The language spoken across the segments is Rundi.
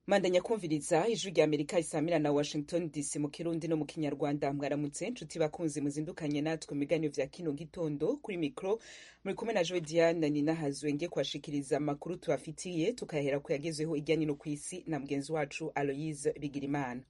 mandanya kumviriza ijwi rya amerika isamira na washington dc mu kirundi no mu kinyarwanda mwaramutse nshuti bakunzi muzindukanye natwe mu biganiro vya kino gitondo kuri mikro muri kumwe na joe diane ninahazwe nge kuashikiriza amakuru tubafitiye tukayahera ku yagezweho irya nino ku isi na mugenzi wacu aloyise bigirimana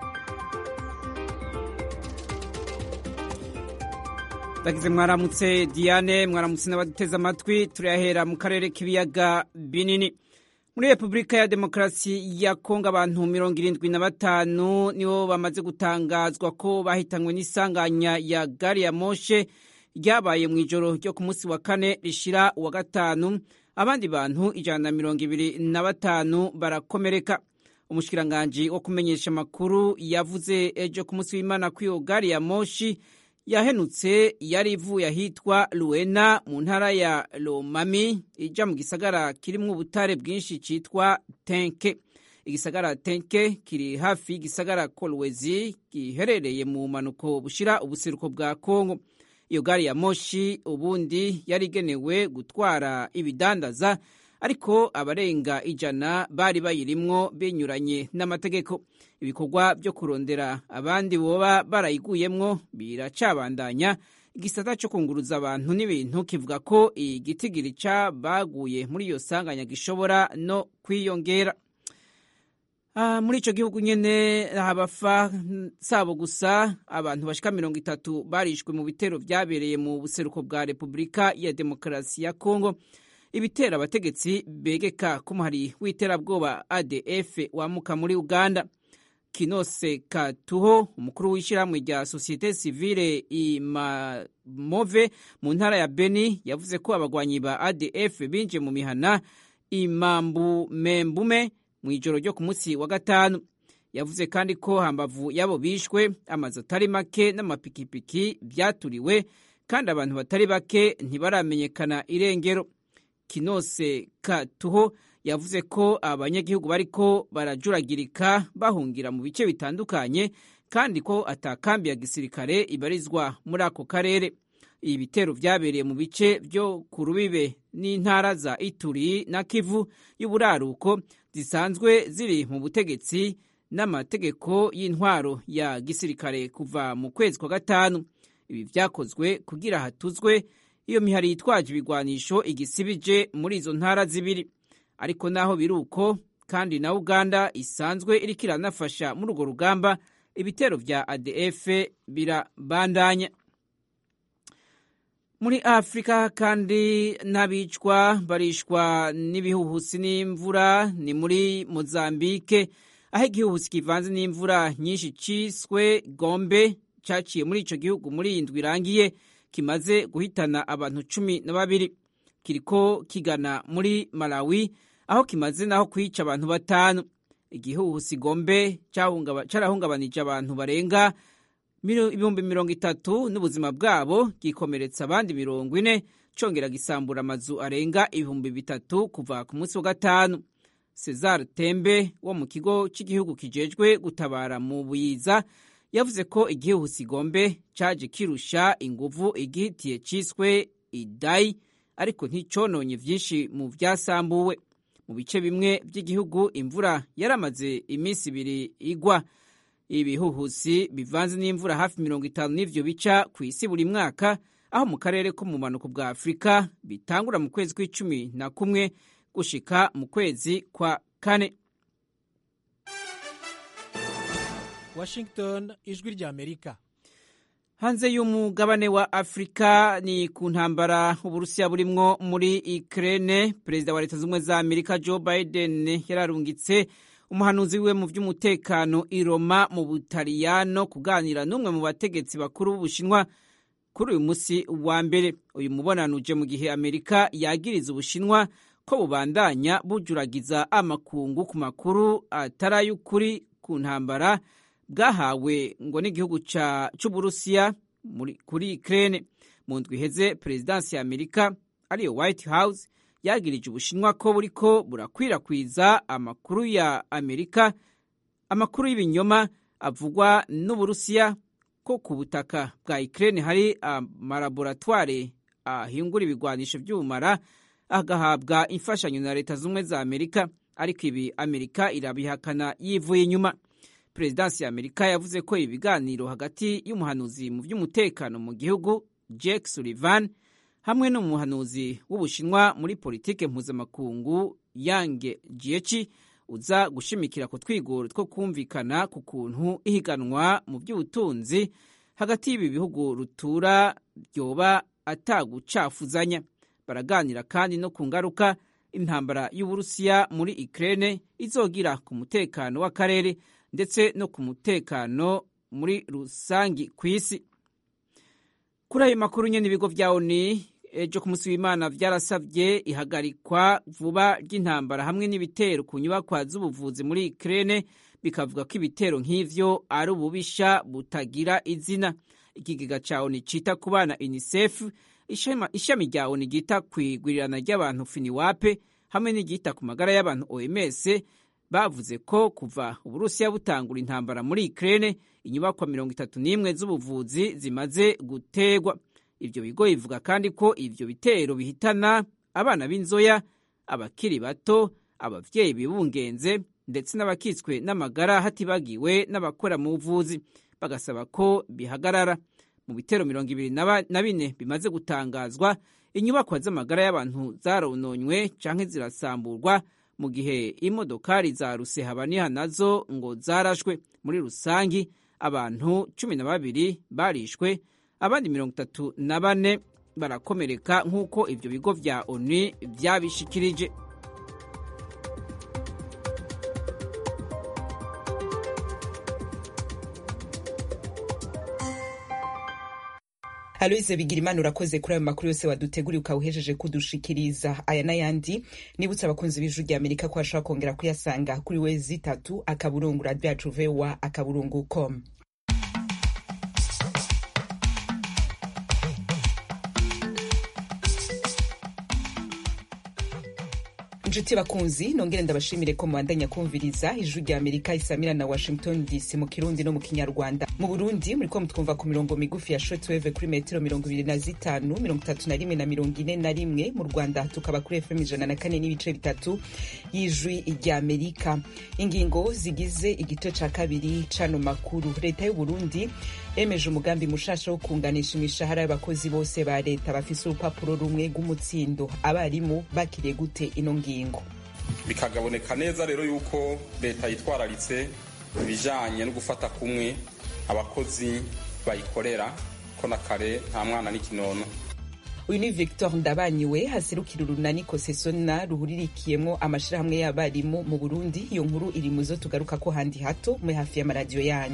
ndagize mwaramutse diane mwaramutse n'abaduteze amatwi turayahera mu karere k'ibiyaga binini muri repubulika ya demokarasi ya kongo abantu mirongo irindwi na batanu nibo bamaze gutangazwa ko bahitanywe n'isanganya ya gari ya moshe ryabaye mu ijoro ryo ku munsi wa kane rishira uwa gatanu abandi bantu ijana na mirongo ibiri na batanu barakomereka umushikiranganji wo kumenyesha amakuru yavuze ejo ku munsi w'imana ko iyo gari ya moshi yahenutse yari ivuye ahitwa luena mu ntara ya lomami ija mu gisagara kirimwo ubutare bwinshi citwa tenke igisagara tenke kiri hafi y'igisagara kolwezi giherereye mu manuko bushira ubuseruko bwa kongo iyo gari ya moshi ubundi yari igenewe gutwara ibidandaza ariko abarenga ijana bari bayirimwo binyuranye n'amategeko ibikorwa byo kurondera abandi boba barayiguyemwo biracabandanya igisata cyo kunguruza abantu n'ibintu kivuga ko igitigiri baguye muri iyo sanganya gishobora no kwiyongera Ah, muri ico gihugu nyene habafa sabo gusa abantu bashika mirongo itatu barishwe mu bitero vyabereye mu buseruko bwa Repubulika ya Demokarasi ya Kongo ibitera abategetsi begeka ko umuhari w'iterabwoba ADF wamuka muri Uganda Kinose Katuho umukuru w'ishyirahamwe rya Societe Civile Imamove mu ntara ya Beni yavuze ko abagwanyi ba ADF binje mu mihana Imambu Membume mu ijoro ryo ku munsi wa gatanu yavuze kandi ko hambavu yabo bishwe amazu atari make n'amapikipiki byaturiwe kandi abantu batari bake ntibaramenyekana irengero kinose katuho yavuze ko abanyagihugu bariko barajuragirika bahungira mu bice bitandukanye kandi ko atakambi ya gisirikare ibarizwa muri ako karere ibi bitero vyabereye mu bice vyo ku rubibe n'intara za ituri na kivu y'uburaruko zisanzwe ziri mu butegetsi n'amategeko y'intwaro ya gisirikare kuva mu kwezi kwa gatanu ibi vyakozwe kugira hatuzwe iyo mihari yitwaje ibigwanisho igisibije muri izo ntara zibiri ariko naho biri uko kandi na uganda isanzwe iriko iranafasha muri urwo rugamba ibitero vya adf birabandanya muri afurika kandi n'abicwa barishwa n'ibihuhusi n'imvura ni muri mozambike aho igihuhusi kivanze n'imvura nyinshi ciswe gombe caciye muri ico gihugu muri iyi ndwi irangiye kimaze guhitana abantu cumi na babiri kiriko kigana muri malawi aho kimaze naho kwica abantu batanu igihuhusi gombe carahungabanije abantu barenga ibihumbi mirongo itatu n'ubuzima bwabo gikomeretsa abandi mirongo ine congera gisambura amazu arenga ibihumbi bitatu kuva ku munsi wa gatanu cesar tembe wo mu kigo cy'igihugu kijejwe gutabara mu buyiza yavuze ko igihuhusi gombe caje kirusha inguvu igihitiye ciswe idayi ariko nticononye vyinshi mu vyasambuwe mu bice bimwe vy'igihugu imvura yaramaze iminsi ibiri igwa ibihuhusi bivanze n'imvura hafi mirongo itanu n'ivyo bica ku isi buri mwaka aho mu karere ko mu bumanuko bwa afurika bitangura mu kwezi kw'icumi na kumwe gushika mu kwezi kwa kane washington ijwi rya amerika hanze y'umugabane wa afurika ni ku ntambara uburusiya burimwo muri ukraine perezida wa leta z'ubumwe za amerika joe biden yararungitse umuhanuzi wiwe mu by'umutekano i Roma mu butaliyano kuganira n'umwe mu bategetsi bakuru b'ubushinwa kuri uyu munsi wa mbere uyu mubonano uje mu gihe amerika yagiriza ubushinwa ko bubandanya bujuragiza amakungu ku makuru atari ay'ukuri ku ntambara bwahawe ngo n'igihugu cy'uburusiya kuri Ukraine mu ndwi iheze perezidansi ya amerika ariyo white house yagirije ubushinwa ko buriko burakwirakwiza amakuru ya amerika amakuru y'ibinyoma avugwa n'uburusiya ko ku butaka bwa Ukraine hari amalaboratware ahingura ibigwanisho by'ubumara agahabwa imfashanyo na leta z'ubumwe za amerika ariko ibi amerika irabihakana yivuye inyuma perezidansi ya amerika yavuze ko ibi biganiro hagati y'umuhanuzi mu by'umutekano mu gihugu jake sullivan hamwe n'umuhanuzi w'ubushinwa muri politike mpuzamakungu yange jiechi uza gushimikira ku twigoro two kumvikana ku kuntu ihiganwa mu by'ubutunzi hagati y'ibi bihugu rutura byoba atagucafuzanya baraganira kandi no ku ngaruka intambara y'uburusiya muri ukraine izogira ku mutekano w'akarere ndetse no ku mutekano muri rusangi ku isi kuri ayo makuru nyine ibigo bya oni ejo ku munsi w'imana byarasabye ihagarikwa vuba ry'intambara hamwe n'ibitero ku nyubakwa z'ubuvuzi muri Ukraine bikavuga ko ibitero nk'ivyo ari ububisha butagira izina ikigega ca oni cita ku bana UNICEF ishami rya oni ryita kwigwirirana ry'abantu finiwape hamwe n'iryita ku magara y'abantu OMS bavuze ko kuva uburusiya butangura intambara muri Ukraine inyubakwa mirongo itatu n'imwe z'ubuvuzi zimaze gutegwa ibyo bigo bivuga kandi ko ibyo bitero bihitana abana b'inzoya abakiri bato ababyeyi bibungenze ndetse n'abakitswe n'amagara hatibagiwe n'abakora mu buvuzi bagasaba ko bihagarara mu bitero mirongo ibiri na bine bimaze gutangazwa inyubakwa z'amagara y'abantu zarononywe canke zirasamburwa mu gihe imodokari za rusehabaniha nazo ngo zarashwe muri rusangi abantu cumi na babiri barishwe abandi mirongo itatu na bane barakomereka nk'uko ibyo bigo vya onu vyabishikirije aloise bigirimana urakoze kuri ayo makuru yose waduteguriye ukawuhejeje kudushikiriza aya n'ayandi nibutse abakunzi b'ijuru rya amerika ko bashobora kongera kuyasanga kuri we zitatu akaburungu radiyo yacu vowa akaburungu com inshuti bakunzi nongere ndabashimire ko mubandanya kumviriza ijwi rya amerika isamira na washington dc mu kirundi no mu kinyarwanda mu burundi muriko mutwumva ku mirongo migufi ya shortwave kuri metero mirongo ibiri na zitanu mirongo itatu na rimwe na mirongo ine na rimwe mu rwanda tukaba kuri fm ijana na kane n'ibice bitatu y'ijwi rya amerika ingingo zigize igice ca kabiri cano makuru leta y'uburundi yemeje umugambi mushasha wo kunganisha imishahara y'abakozi bose ba leta bafise urupapuro rumwe rw'umutsindo abarimu bakiriye gute ino ngingo bikagaboneka neza rero yuko leta yitwararitse ibijanye no gufata kumwe abakozi bayikorera ko na kare nta mwana n'ikinono uyu ni victor ndabanyiwe haserukira urunani kosesona ruhuririkiyemwo amashirahamwe y'abarimu mu burundi iyo nkuru iri muzo tugaruka ko handi hato muri hafi y'amaradiyo yanyu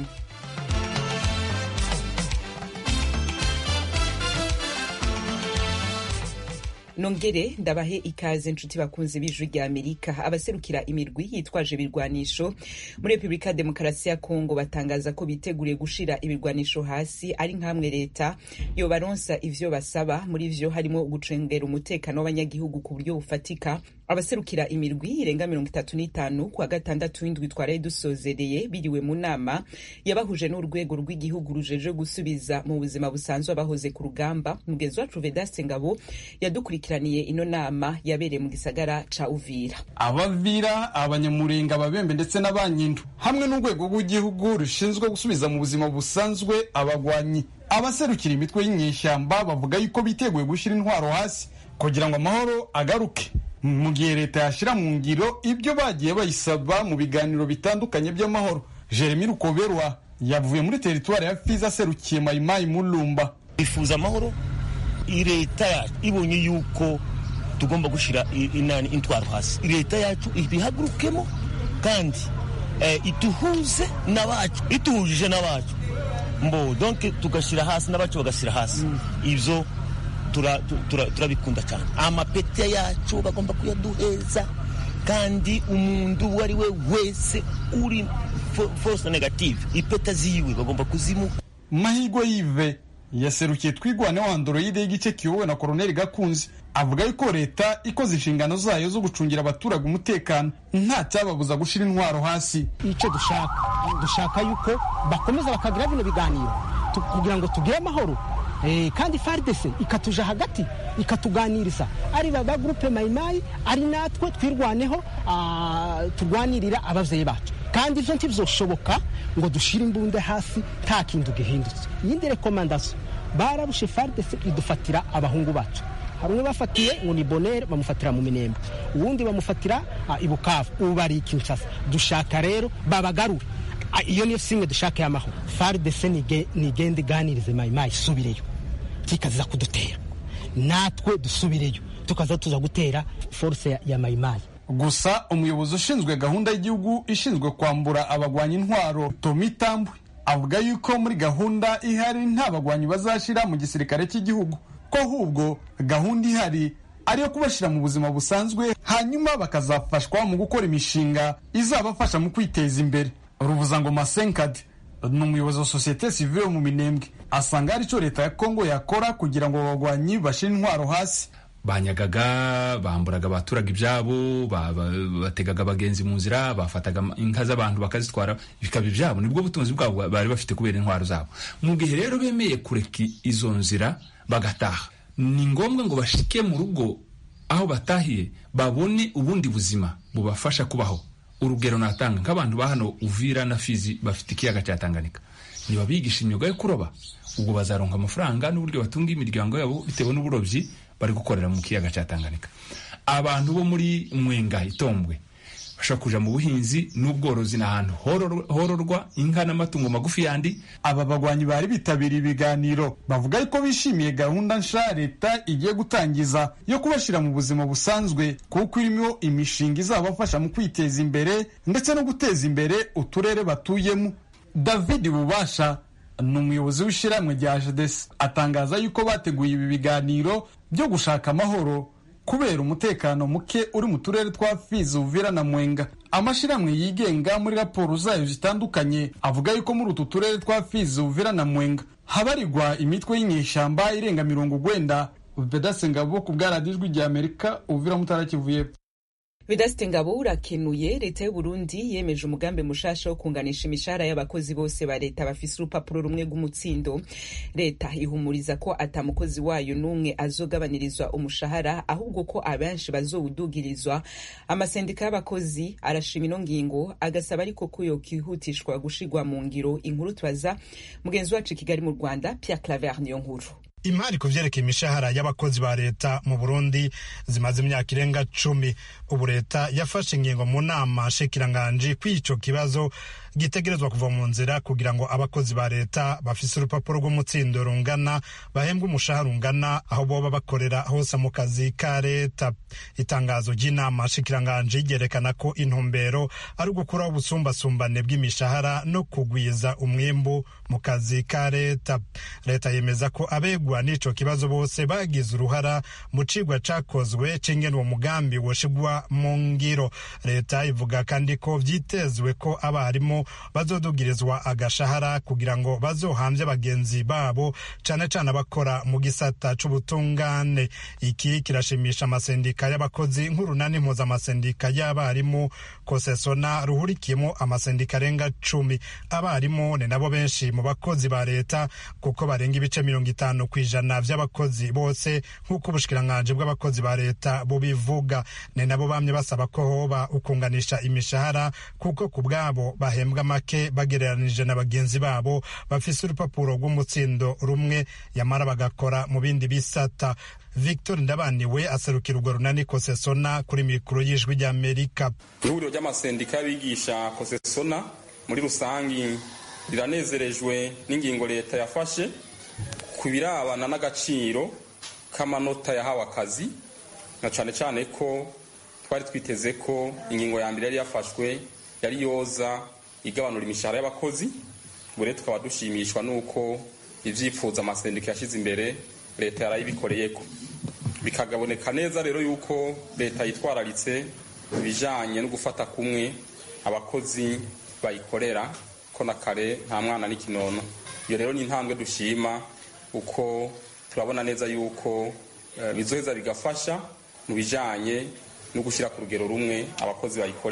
nongere ndabahe ikaze nshuti bakunzi b'ijwi rya amerika abaserukira imirwi yitwaje ibirwanisho muri repubulika ya demokarasi ya kongo batangaza ko biteguriye gushira ibirwanisho hasi ari nk'amwe leta yobaronsa ivyo basaba muri vyo harimo gucengera umutekano w'abanyagihugu ku buryo bufatika abaserukira imirwi irenga mirongo itatu n'itanu kuwa gatandatu w'indwi twaraye dusozereye biriwe mu nama yabahuje n'urwego rw'igihugu rujeje gusubiza mu buzima busanzwe abahoze ku rugamba mugenzi wacu vedaste ngabo yadukurikiraniye ino nama yabereye mu gisagara ca uvira abavira abanyamurenga ababembe ndetse n'abanyindu hamwe n'urwego rw'igihugu rushinzwe gusubiza mu buzima busanzwe abagwanyi abaserukira imitwe y'inyeshyamba bavuga yuko biteguye gushyira intwaro hasi kugira ngo amahoro agaruke mu gihe leta yashyira mu ngiro ibyo bagiye bayisaba mu biganiro bitandukanye by'amahoro jeremy rukoberwa yavuye muri teritwari ya fiza aserukiye mayimayi mulumba bifuza amahoro leta yacu ibonye yuko tugomba gushyira inani intwaro hasi leta yacu ibihagurukemo kandi ituhuze n'abacu ituhujije n'abacu mbo donke tugashyira hasi n'abacu bagashyira hasi ibyo turabikunda cyane amapeti yacu bagomba kuyaduheza kandi umuntu uwo ari we wese uri force negative ipeta ziwe bagomba kuzimuha mahirwe yive yaserukiye twigwane wa androide y'igice kiyobowe na koroneli gakunzi avuga yuko leta ikoze inshingano zayo zo gucungira abaturage umutekano nta cyababuza gushyira intwaro hasi icyo dushaka dushaka yuko bakomeza bakagira bino biganiro kugira ngo tugire amahoro kandi faridese ikatuja hagati ikatuganiriza ari ba gurupe mayimayi ari natwe twirwaneho turwanirira ababyeyi bacu kandi ibyo ntibizoshoboka ngo dushyire imbunda hasi nta kintu gihindutse iyindi rekomandasiyo barabushe faridese idufatira abahungu bacu hari umwe bafatiye ngo ni bonere bamufatira mu minembe uwundi bamufatira i bukavu ubu bari i kinshasa dushaka rero babagarure iyo niyo simwe dushaka y'amahoro faridese nigende iganirize mayimayi isubireyo tikaziza kudutera natwe dusubireyo tukaza tuza gutera force ya mayimayi gusa umuyobozi ushinzwe gahunda y'igihugu ishinzwe kwambura abagwanya intwaro tomi tambwe avuga yuko muri gahunda ihari nta bagwanyi bazashyira mu gisirikare cy'igihugu ko ahubwo gahunda ihari ari iyo kubashyira mu buzima busanzwe hanyuma bakazafashwa mu gukora imishinga izabafasha mu kwiteza imbere ruvuzangoma senkadi ni umuyobozi wa sosiyete sivile mu minembwe asanga hari icyo leta ya kongo yakora kugira ngo abagwanyi bashyire intwaro hasi banyagaga bamburaga abaturage ibyabo bategaga abagenzi mu nzira bafataga inka z'abantu bakazitwara bikaba ibyabo nibwo butunzi bwabo bari bafite kubera intwaro zabo mu gihe rero bemeye kureka izo nzira bagataha ni ngombwa ngo bashike mu rugo aho batahiye babone ubundi buzima bubafasha kubaho urugero natanga nk'abantu ba hano uvira na fizi bafite ikiyaga cya tanganyika ntibabigisha imyuga yo kuroba ubwo bazaronka amafaranga n'uburyo batunga imiryango yabo bitewe n'uburobyi bari gukorera mu kiyaga cya tanganyika abantu bo muri mwenga itombwe bashobora kuja mu buhinzi n'ubworozi ni ahantu hororwa inka n'amatungo magufi yandi aba bagwanyi bari bitabiriye ibiganiro bavuga yuko bishimiye gahunda nsha leta igiye gutangiza yo kubashyira mu buzima busanzwe kuko irimo imishinga izabafasha mu kwiteza imbere ndetse no guteza imbere uturere batuyemo david bubasha ni umuyobozi w'ishyirahamwe rya jedesi atangaza yuko bateguye ibi biganiro byo gushaka amahoro kubera umutekano muke uri mu turere twa fizi uvira na mwenga amashyirahamwe yigenga muri raporo zayo zitandukanye avuga yuko muri utu turere twa fizi uvira na mwenga habarirwa imitwe y'inyeshyamba irenga mirongo ugwenda bedase ngabo ku bwaradijwi rya amerika uvira mutara kivu y'epfo Vedaste Ngabo urakenuye leta y'u Burundi yemeje umugambi mushasha wo kunganisha imishahara y'abakozi bose ba leta bafise urupapuro rumwe rw'umutsindo leta ihumuriza ko ata mukozi wayo n'umwe azogabanirizwa umushahara ahubwo ko abenshi bazowudugirizwa amasendika y'abakozi arashima ino ngingo agasaba ariko ko yokihutishwa gushigwa mu ngiro inkuru tubaza mugenzi wacu i Kigali mu Rwanda Pierre Claver niyo nkuru imari ku vyerekeye imishahara y'abakozi ba leta mu burundi zimaze imyaka irenga cumi ubu leta yafashe ingingo mu nama nshikiranganji kw'ico kibazo gitegerezwa kuva mu nzira kugira ngo abakozi ba leta bafise urupapuro rw'umutsindo rungana bahembwe umushahara ungana aho boba bakorera hose mu kazi ka leta itangazo ry'inama nshikiranganji ryerekana ko intumbero ari ugukuraho ubusumbasumbane bw'imishahara no kugwiza umwimbu mu kazi ka leta leta yemeza ko abegwa n'ico kibazo bose bagize uruhara mu cigwa cakozwe c'ingene uwo mugambi woshigwa mu ngiro leta ivuga kandi ko vyitezwe ko abarimu bazodugirizwa agashahara kugira ngo bazohamvye bagenzi babo cane cane abakora mu gisata c'ubutungane iki kirashimisha amasendika y'abakozi nk'urunani mpuzamasendika y'abarimu kosesona ruhurikiyemo amasendika arenga cumi abarimu ni nabo benshi mu bakozi ba leta kuko barenga ibice mirongo itanu ku ijana vy'abakozi bose nk'uko ubushikiranganji bw'abakozi ba leta bubivuga ni nabo bamye basaba ko hoba ukunganisha imishahara kuko ku bwabo bahembwa make bagereranije na bagenzi babo bafise urupapuro rw'umutsindo rumwe yamara bagakora mu bindi bisata victor ndabaniwe aserukira urwo runani kosesona kuri mikoro y'ijwi ry'amerika ihuriro ry'amasendika y'abigisha kosesona muri rusangi riranezerejwe n'ingingo leta yafashe ku birabana n'agaciro k'amanota yahawe akazi na cyane cyane ko twari twiteze ko ingingo ya mbere yari yafashwe yari yoza igabanura imishahara y'abakozi ubu rero tukaba dushimishwa n'uko ibyifuzo amasendika yashyize imbere leta yarayibikoreye ko bikagaboneka neza rero yuko leta yitwararitse ibijyanye no gufata kumwe abakozi bayikorera ko na kare nta mwana n'ikinono iyo rero ni intambwe dushima uko turabona neza yuko bizoheza bigafasha mu bijyanye no gushyira ku rugero rumwe abakozi bayikorera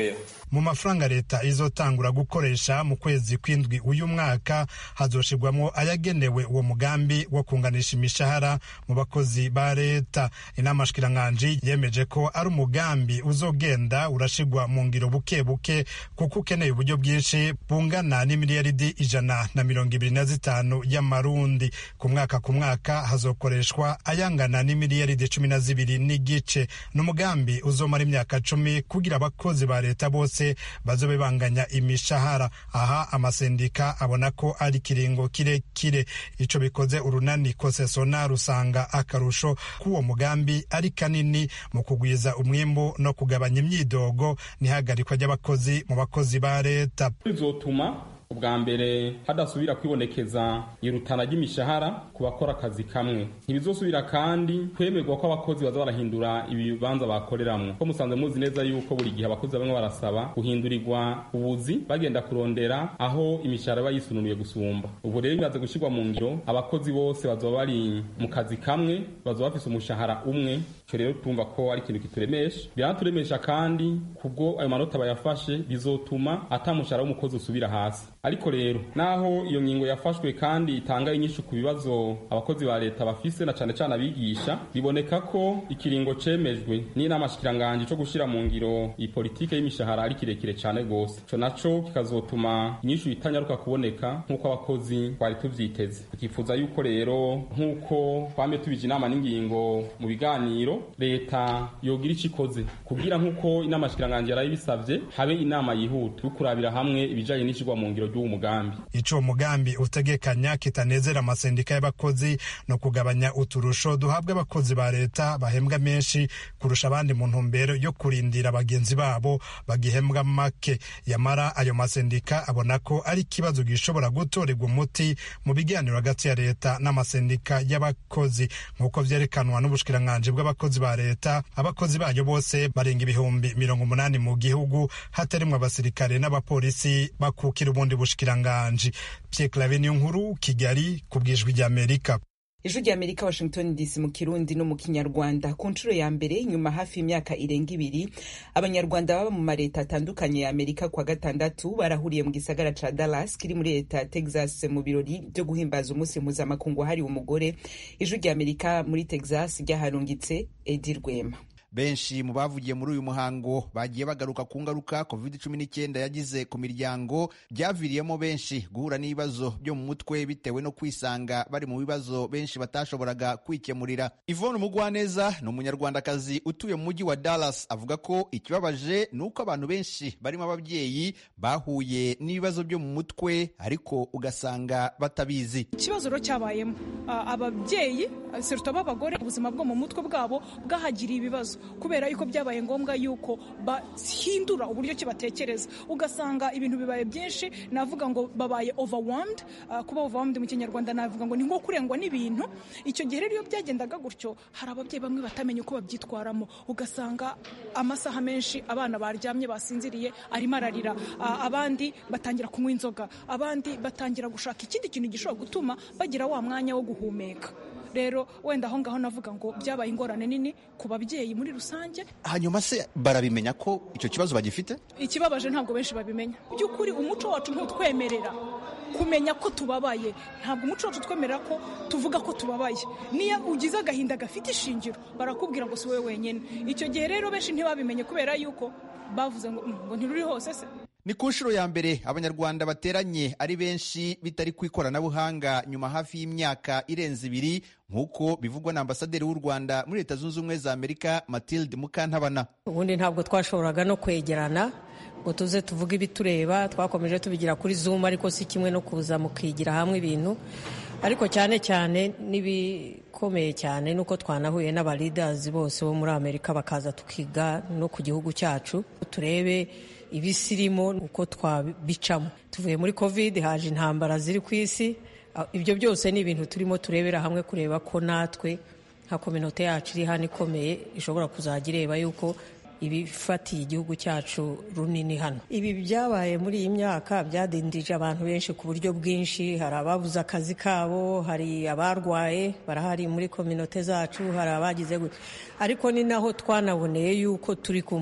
mu mafaranga leta izotangura gukoresha mu kwezi kw'indwi uyu mwaka hazoshirwamwo ayagenewe uwo mugambi wo kunganisha imishahara mu bakozi ba leta inama shikiranganji yemeje ko ari umugambi uzogenda urashirwa mu ngiro buke buke kuko ukeneye uburyo bwinshi bungana n'imiliyaridi ijana na mirongo ibiri na zitanu y'amarundi ku mwaka ku mwaka hazokoreshwa ayangana n'imiliyaridi cumi na zibiri n'igice ni umugambi uzomara imyaka cumi kugira abakozi ba leta bose bazobe banganya imishahara aha amasendika abona ko ari kiringo kirekire ico bikoze urunani kosesona rusanga akarusho k'uwo mugambi ari kanini mu kugwiza umwimbu no kugabanya imyidogo n'ihagarikwa ry'abakozi mu bakozi ba leta bizotuma ubwa mbere hadasubira kwibonekeza irutana ry'imishahara ku bakora akazi kamwe ntibizosubira kandi kwemerwa ko abakozi baza barahindura ibibanza bakoreramwo ko musanzwe muzi neza yuko buri gihe abakozi bamwe barasaba guhindurirwa ubuzi bagenda kurondera aho imishahara iba yisununuye gusumba ubu rero bimaze gushyirwa mu ngiro abakozi bose bazoba bari mu kazi kamwe bazoba bafise umushahara umwe icyo rero tumva ko ari ikintu kituremesha biranaturemesha kandi kubwo ayo manota bayafashe bizotuma ata mushahara w'umukozi usubira hasi ariko rero naho iyo ngingo yafashwe kandi itanga inyinshi ku bibazo abakozi ba leta bafise na cane cane abigisha biboneka ko ikiringo cemejwe n'inama shikiranganje co gushira mu ngiro iyi politike y'imishahara ari kirekire cane gose ico naco kikazotuma inyinshi itanyaruka kuboneka nk'uko abakozi twari tuvyiteze tukifuza yuko rero nk'uko twame tubije inama n'ingingo mu biganiro leta yogira ico ikoze kugira nk'uko inama shikiranganje yarayibisavye habe inama yihuta yo kurabira hamwe ibijanye n'ishirwa mu ngiro ry'uwo mugambi ico mugambi utegekanya kitanezera amasendika y'abakozi no kugabanya uturusho duhabwa abakozi ba leta bahembwa menshi kurusha abandi mu ntumbero yo kurindira bagenzi babo bagihembwa make yamara ayo masendika abona ko ari ikibazo gishobora gutorerwa umuti mu biganiro hagati ya leta n'amasendika y'abakozi nk'uko vyerekanwa n'ubushikiranganji bw'abakozi ba leta abakozi bayo bose barenga ibihumbi mirongo umunani mu gihugu hatarimwo abasirikare n'abapolisi bakukira ubundi bushikiranganji Pierre Claver niyo nkuru Kigali ku bwijwi ry'Amerika ijwi rya amerika washington dc mu kirundi no mu kinyarwanda ku nshuro ya mbere nyuma hafi y'imyaka irenga ibiri abanyarwanda baba mu mareta atandukanye ya amerika kwa gatandatu barahuriye mu gisagara ca dallas kiri muri leta ya texas mu birori byo guhimbaza umunsi mpuzamakungu wahariwe umugore ijwi rya amerika muri texas ryaharungitse edi rwema benshi mu bavugiye muri uyu muhango bagiye bagaruka ku ngaruka covid cumi n'icyenda yagize ku miryango byaviriyemo benshi guhura n'ibibazo byo mu mutwe bitewe no kwisanga bari mu bibazo benshi batashoboraga kwikemurira ivone umugwaneza ni umunyarwandakazi utuye mu mujyi wa dallas avuga ko ikibabaje ni uko abantu benshi barimo ababyeyi bahuye n'ibibazo byo mu mutwe ariko ugasanga batabizi ikibazo rero cyabayemo ababyeyi seruta b'abagore ubuzima bwo mu mutwe bwabo bwahagiriye ibibazo kubera yuko byabaye ngombwa yuko bahindura uburyo ki batekereza ugasanga ibintu bibaye byinshi navuga ngo babaye overwhelmed uh, kuba overwhelmed mu kinyarwanda navuga ngo ni nko kurengwa n'ibintu icyo gihe rero iyo byagendaga gutyo hari ababyeyi bamwe batamenya uko babyitwaramo ugasanga amasaha menshi abana baryamye basinziriye arimo ararira uh, abandi batangira kunywa inzoga abandi batangira gushaka ikindi kintu gishobora gutuma bagira wa mwanya wo guhumeka rero wenda aho ngaho navuga ngo byabaye ingorane nini ku babyeyi muri rusange hanyuma se barabimenya ko icyo kibazo bagifite ikibabaje ntabwo benshi babimenya by'ukuri umuco wacu ntutwemerera kumenya ko tubabaye ntabwo umuco wacu twemerera ko tuvuga ko tubabaye niyo ugize agahinda gafite ishingiro barakubwira ngo si wowe wenyine icyo gihe rero benshi ntibabimenye kubera yuko bavuze ngo ngo ntiruri hose se ni ku nshuro ya mbere abanyarwanda bateranye ari benshi bitari ku ikoranabuhanga nyuma hafi y'imyaka irenze ibiri nk'uko bivugwa na ambasaderi w'u rwanda muri leta zunze ubumwe za amerika matilde mukantabana ubundi ntabwo twashoboraga no kwegerana ngo tuze tuvuge ibitureba twakomeje tubigira kuri zoom ariko si kimwe no kuza mukigira hamwe ibintu ariko cyane cyane n'ibikomeye cyane nuko twanahuye n'abalidazi bose bo muri amerika bakaza tukiga no ku gihugu cyacu turebe ibisirimo uko twabicamo tuvuye muri covid haje intambara ziri ku isi ibyo byose ni ibintu turimo turebera hamwe kureba ko natwe nka kominote yacu iri hano ikomeye ishobora kuzajya ireba yuko ibifatiye igihugu cyacu runini hano ibi byabaye muri iyi myaka byadindije abantu benshi ku buryo bwinshi hari ababuze akazi kabo hari abarwaye barahari muri kominote zacu hari abagize ariko ni naho twanaboneye yuko turi kumwe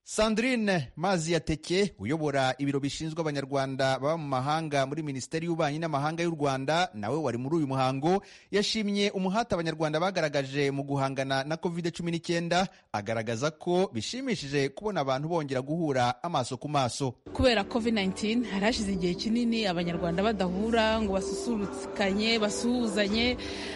Sandrine Mazi Yateke uyobora ibiro bishinzwe abanyarwanda baba mu mahanga muri Minisiteri y'Ububanyi n'Amahanga y'u Rwanda nawe wari muri uyu muhango yashimye umuhate abanyarwanda bagaragaje mu guhangana na COVID-19 agaragaza ko bishimishije kubona abantu bongera guhura amaso ku maso kubera COVID-19 hari hashize igihe kinini abanyarwanda badahura ngo basusurukanye basuhuzanye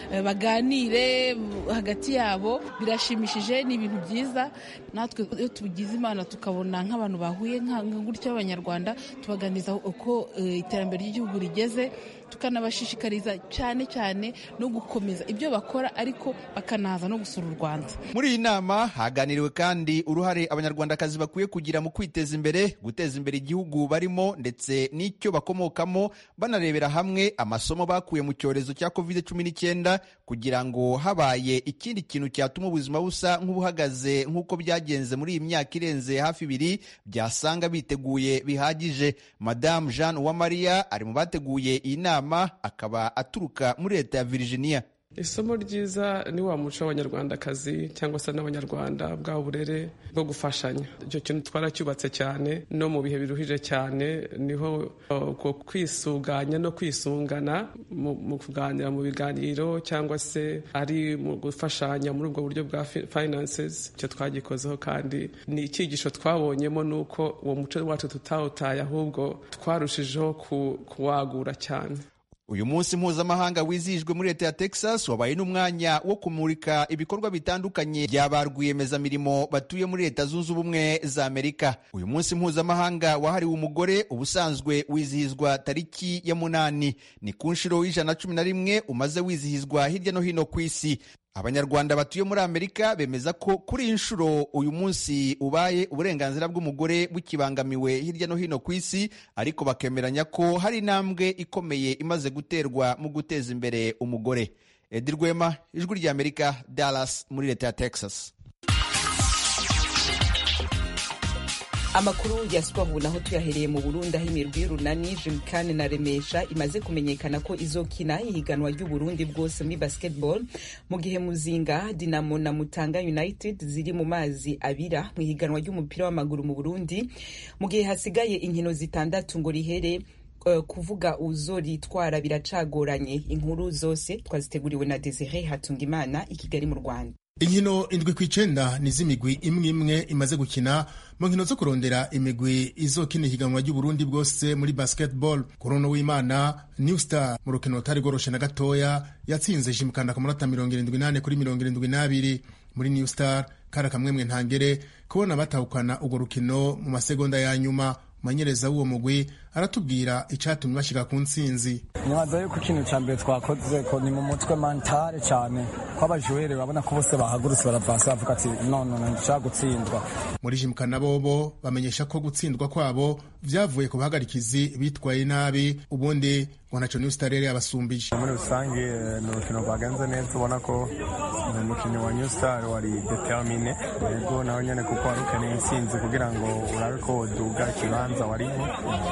baganire hagati yabo birashimishije ni ibintu byiza natwe iyo tugize imana tukabona nk'abantu bahuye nka gutya b'abanyarwanda tubaganiza uko iterambere ry'igihugu rigeze tukanabashishikariza cyane cyane no gukomeza ibyo bakora ariko bakanaza no gusura u Rwanda muri iyi nama haganiriwe kandi uruhare abanyarwandakazi bakwiye kugira mu kwiteza imbere guteza imbere igihugu barimo ndetse n'icyo bakomokamo banarebera hamwe amasomo bakuye mu cyorezo cya covid cumi n'icyenda kugira ngo habaye ikindi kintu cyatuma ubuzima busa nk'ubuhagaze nk'uko byagenze muri iyi myaka irenze hafi ibiri byasanga biteguye bihagije madamu jeanne uwamariya ari mu bateguye iyi nama akaba aturuka muri leta ya Virginia isomo ryiza ni wa muco w'abanyarwandakazi cyangwa se n'abanyarwanda bwa burere bwo gufashanya icyo kintu twaracyubatse cyane no mu bihe biruhije cyane niho uko kwisuganya no kwisungana mu kuganira mu biganiro cyangwa se ari mu gufashanya muri ubwo buryo bwa finances icyo twagikozeho kandi ni icyigisho twabonyemo ni uko uwo muco wacu tutawutaye ahubwo twarushijeho kuwagura cyane uyu munsi mpuzamahanga wizihijwe muri leta ya texas wabaye n'umwanya wo kumurika ibikorwa bitandukanye bya ba rwiyemezamirimo batuye muri leta zunze ubumwe za amerika uyu munsi mpuzamahanga wahariwe umugore ubusanzwe wizihizwa tariki ya munani ni ku nshuro y'ijana na cumi na rimwe umaze wizihizwa hirya no hino ku isi abanyarwanda batuye muri amerika bemeza ko kuri iyi nshuro uyu munsi ubaye uburenganzira bw'umugore bukibangamiwe hirya no hino ku isi ariko bakemeranya ko hari intambwe ikomeye imaze guterwa mu guteza imbere umugore edi rwema ijwi ry'amerika dallas muri leta ya texas amakuru ya siporo naho tuyahereye mu burundi aho imirwi y'urunani jimkane na remesha imaze kumenyekana ko izokina ihiganwa ry'uburundi bwose muri basketball mu gihe muzinga dinamo na mutanga united ziri mu mazi abira mu ihiganwa ry'umupira w'amaguru mu burundi mu gihe hasigaye inkino zitandatu ngo rihere uh, kuvuga uzoritwara biracagoranye inkuru zose twaziteguriwe na desire hatungimana i kigali mu rwanda inkino indwi ku icenda ni z'imigwi imwe imwe imaze gukina mu nkino zo kurondera imigwi izokina ihiganwa ry'uburundi bwose muri basketball kurono w'imana new star mu rukino rutari rworoshe na gatoya yatsinze jimukanda ku manota mirongo irindwi n'ane kuri mirongo irindwi n'abiri muri new star kari akamwemwe ntangere kubona batahukana urwo rukino mu masegonda ya nyuma umanyereza w'uwo mugwi aratubwira icyatumye bashyika ku ntsinzi nibaza yuko ikintu cya mbere twakoze ko ni mu mutwe mantare cyane ko abajuwere babona ko bose bahagurutse baravasi bavuga ati none nshaka gutsindwa muri jimukana bobo bamenyesha ko gutsindwa kwabo byavuye ku bahagarikizi bitwaye nabi ubundi ngo ntacyo niyo star yari yabasumbije muri rusange ni urukino rwagenze neza ubona ko umukinnyi wa new star wari determine yego nawe nyine kuko wari ukeneye intsinzi kugira ngo urabe ko woduga ikibanza wariho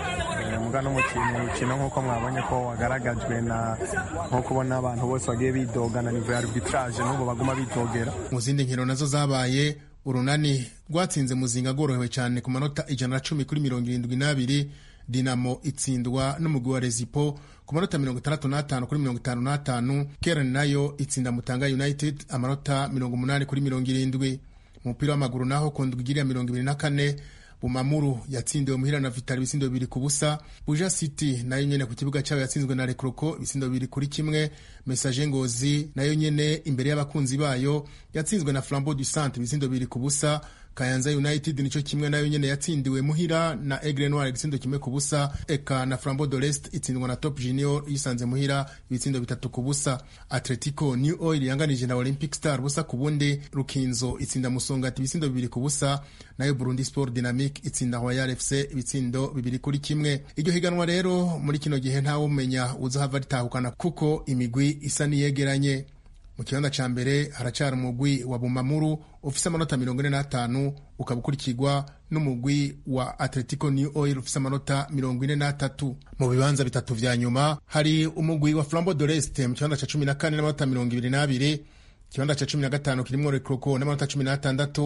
muga n'umukino nk'uko mwabonye ko wagaragajwe na nko kubona abantu bose bagiye bidogana nivo ya arbitrage n'ubu baguma bidogera mu zindi nkino nazo zabaye urunani rwatsinze muzinga rworohewe cyane ku manota ijana na cumi kuri mirongo irindwi n'abiri dinamo itsindwa n'umugwi wa rezipo ku manota mirongo itandatu n'atanu kuri mirongo itanu n'atanu kerani nayo itsinda mutanga united amanota mirongo umunani kuri mirongo irindwi mu mupira w'amaguru naho ku ndwi igiriya mirongo ibiri na kane bumamuru yatsindiwe muhira na vitali ibisindo bibiri ku busa buja city nayo nyene ku kibuga cyayo yatsinzwe na rekroko ibisindo bibiri kuri kimwe message ngozi nayo nyene imbere y'abakunzi bayo yatsinzwe na flambeau du centre ibisindo bibiri ku busa kayanza united nico kimwe nayo nyene yatsindiwe muhira na aigle noir igitsindo kimwe ku busa eka na flambeau de l'est itsindwa na top junior yisanze muhira ibitsindo bitatu ku busa atletico new oil yanganije na olympic star busa ku bundi rukinzo itsinda musongati ibitsindo bibiri ku busa nayo burundi sport dynamic itsinda royal fc ibitsindo bibiri kuri kimwe iryo higanwa rero muri kino gihe ntawe umenya uzohava ritahukana kuko imigwi isa niyegeranye mu kibanza ca mbere haracara umugwi wa bumamuru ufise amanota mirongo ine n'atanu ukaba ukurikirwa n'umugwi wa atletico new oil ufise amanota mirongo ine n'atatu mu bibanza bitatu vya nyuma hari umugwi wa flambo de l'est mu kibanza ca cumi na kane n'amanota mirongo ibiri n'abiri ikibanza ca cumi na gatanu kirimwo rekroko n'amanota cumi n'atandatu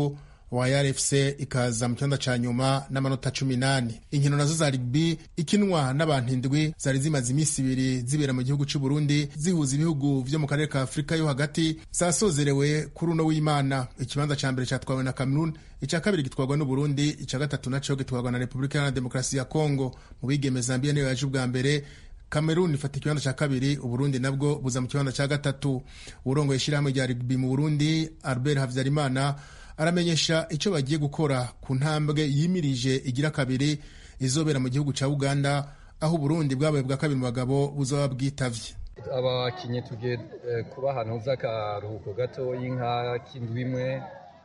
wayar fc ikaza mu kibanza ca nyuma n'amanota cumi n'ane inkino nazo za rugby ikinwa n'abantu indwi zari zimaze iminsi ibiri zibera mu gihugu c'u burundi zihuza ibihugu vyo mu karere ka afurika yo hagati zasozerewe kuri uno w'imana ikibanza ca mbere catwawe na cameroon ica kabiri gitwarwa n'uburundi ica gatatu naco gitwarwa na repubulika iharanira demokarasi ya kongo mu bigeme zambia niyo yaje ubwa mbere Cameroon ifata ikibanza cya kabiri uburundi nabwo buza mu kibanza cya gatatu urongoye ishyirahamwe rya rugby mu burundi albert havyarimana aramenyesha icyo bagiye gukora ku ntambwe yimirije igira kabiri izobera mu gihugu cya uganda aho uburundi bwabaye bwa kabiri mu bagabo buzaba bwitavye abakinnyi tugiye kuba ahantu z'akaruhuko gato y'inka k'indwi imwe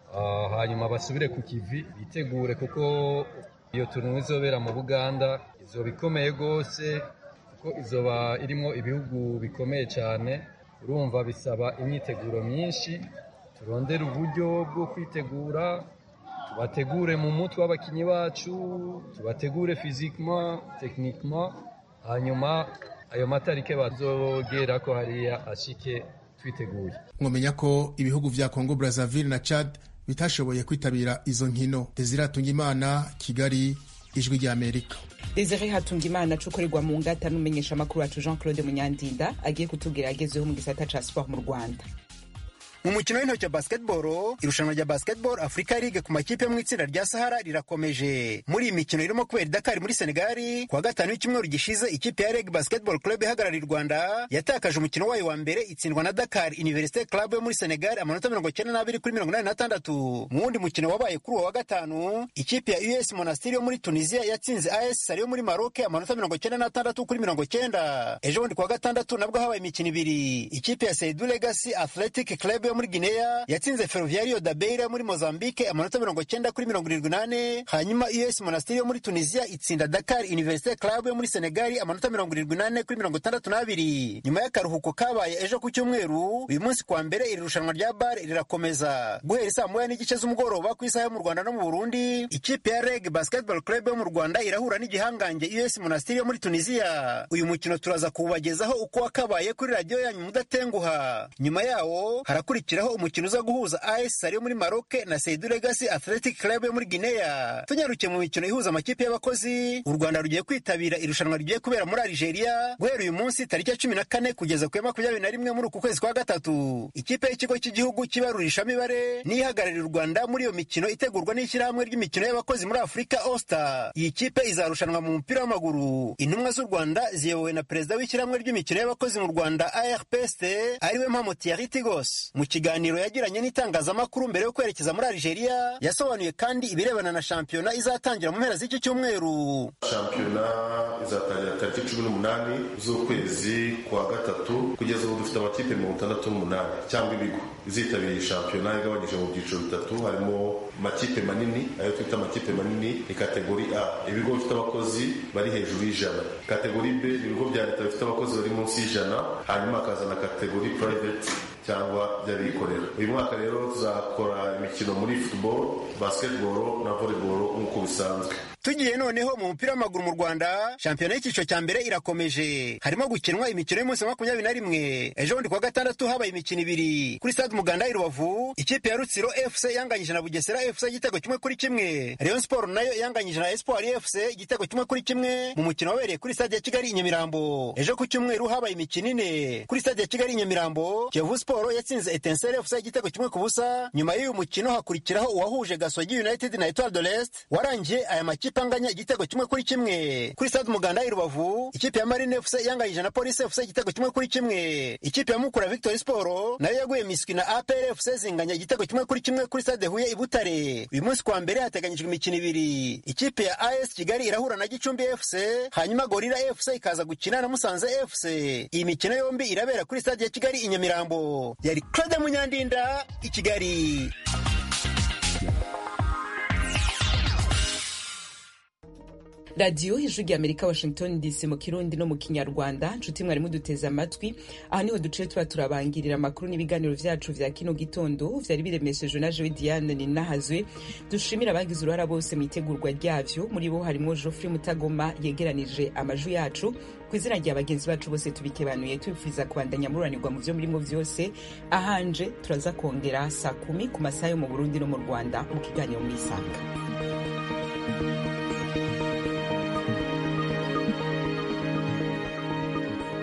hanyuma basubire ku kivi bitegure kuko iyo tuntu izobera mu buganda izoba ikomeye rwose kuko izoba irimo ibihugu bikomeye cyane urumva bisaba imyiteguro myinshi turondere uburyo bwo kwitegura tubategure mu mutwe w'abakinnyi bacu tubategure fizikima tekinikima hanyuma ayo matarike bazogera ko hariya ashike twiteguye mwamenya ko ibihugu vya congo brazzaville na chad bitashoboye kwitabira izo nkino desire atungimana kigali ijwi rya amerika desire hatungimana acukurirwa mu ngata n'umumenyesha amakuru wacu jean claude munyandinda agiye kutubwira agezeho mu gisata ca sport mu rwanda mu mukino w'intoki wa basketball irushanwa rya basketball africa league ku makipe yo mu itsinda rya sahara rirakomeje muri iyi mikino irimo kubera i dakar muri senegali kuwa gatanu w'icyumweru gishize ikipe ya reg basketball club ihagarariye u rwanda yatakaje umukino wayo wa mbere itsindwa na dakar universite club yo muri senegali amanota mirongo icyenda n'abiri kuri mirongo inani n'atandatu mu wundi mukino wabaye kuri uwo wa gatanu ikipe ya us monastiri yo muri tunisia yatsinze as sari yo muri maroc amanota mirongo icyenda n'atandatu kuri mirongo icyenda ejo bundi kuwa gatandatu nabwo habaye imikino ibiri ikipe ya seidu legacy athletic club yo muri Guinea yatsinze Ferroviario da Beira yo muri Mozambique amanota mirongo cyenda kuri mirongo irindwi n'ane hanyuma US Monastir yo muri Tunisia itsinda Dakar Université Club yo muri Senegal amanota mirongo irindwi n'ane kuri mirongo itandatu n'abiri nyuma y'akaruhuko kabaye ejo ku cyumweru uyu munsi kwa mbere iri rushanwa rya bar rirakomeza guhera saa moya n'igice z'umugoroba ku isaha yo mu Rwanda no mu Burundi ikipe ya Reg Basketball Club yo mu Rwanda irahura n'igihangange US Monastir yo muri Tunisia uyu mukino turaza kuwubagezaho uko wakabaye kuri radiyo yanyu mudatenguha nyuma yawo harakurikiraho umukino uza guhuza AS Sari yo muri Maroc na Seidu Legacy Athletic Club yo muri Guinea tunyarukiye mu mikino ihuza amakipe y'abakozi u Rwanda rugiye kwitabira irushanwa rigiye kubera muri Algeria guhera uyu munsi tariki ya cumi na kane kugeza ku ya makumyabiri na rimwe muri uku kwezi kwa gatatu ikipe y'ikigo cy'igihugu cy'ibarurishamibare niyo ihagararira u Rwanda muri iyo mikino itegurwa n'ishyirahamwe ry'imikino y'abakozi muri Afurika Osta iyi kipe izarushanwa mu mupira w'amaguru intumwa z'u Rwanda ziyobowe na perezida w'ishyirahamwe ry'imikino y'abakozi mu Rwanda ARPST ariwe Mpamo Thierry Tigos mu kiganiro yagiranye n'itangazamakuru mbere yo kwerekeza muri Algeria yasobanuye kandi ibirebana na shampiyona izatangira mu mpera z'iki cyumweru shampiyona izatangira tariki cumi n'umunani z'ukwezi kwa gatatu kugeza ubu dufite amakipe mirongo itandatu n'umunani cyangwa ibigo izitabira iyi shampiyona igabanyije mu byiciro bitatu harimo amakipe manini ayo twita amakipe manini ni kategori a ibigo bifite abakozi bari hejuru y'ijana kategori b ibigo bya leta bifite abakozi bari munsi y'ijana hanyuma hakazana kategori private cyangwa by'abikorera uyu mwaka rero tuzakora imikino muri football basketball na volleyball nk'uko bisanzwe tugiye noneho mu mupira w'amaguru mu rwanda shampiyona y'icyiciro cya mbere irakomeje harimo gukinwa imikino y'umunsi wa makumyabiri na rimwe ejo bundi kuwa gatandatu habaye imikino ibiri kuri stade umuganda i rubavu ikipe ya rutsiro fc yanganyije na bugesera fc igitego kimwe kuri kimwe rayon sport nayo yanganyije na espoir fc igitego kimwe kuri kimwe mu mukino wabereye kuri stade ya kigali i nyamirambo ejo ku cyumweru habaye imikino ine kuri stade ya kigali i nyamirambo kiyovu sport yatsinze etensere fc igitego kimwe ku busa nyuma y'uyu mukino hakurikiraho uwahuje gasogi united na etoile de l'est warangiye aya makipe ikipe anganya igitego kimwe kuri kimwe kuri stade umuganda i rubavu ikipe ya marine fc yanganyije na polisi fc igitego kimwe kuri kimwe ikipe ya mukura victory sport nayo yaguye miswi na apr fc zinganya igitego kimwe kuri kimwe kuri stade huye i butare uyu munsi kwa mbere hateganyijwe imikino ibiri ikipe ya as kigali irahura na gicumbi fc hanyuma gorira fc ikaza gukina na musanze fc iyi mikino yombi irabera kuri stade ya kigali i nyamirambo yari claude munyandinda i kigali radiyo ijwi rya amerika washington dc mu kirundi no mu kinyarwanda nshuti mwari muduteze amatwi aha niho duciye tuba turabangirira amakuru n'ibiganiro vyacu vya kino gitondo vyari biremeshejwe na jewe diane ninahazwe dushimira abagize uruhara bose mu itegurwa ryavyo muri bo harimwo geoffrey mutagoma yegeranije amajwi yacu ku izina rya bagenzi bacu bose tubikebanuye tubifuriza kubandanya mururanirwa mu vyo murimo vyose ahanje turaza kongera saa kumi ku masaha yo mu burundi no mu rwanda mu kiganiro muri isanga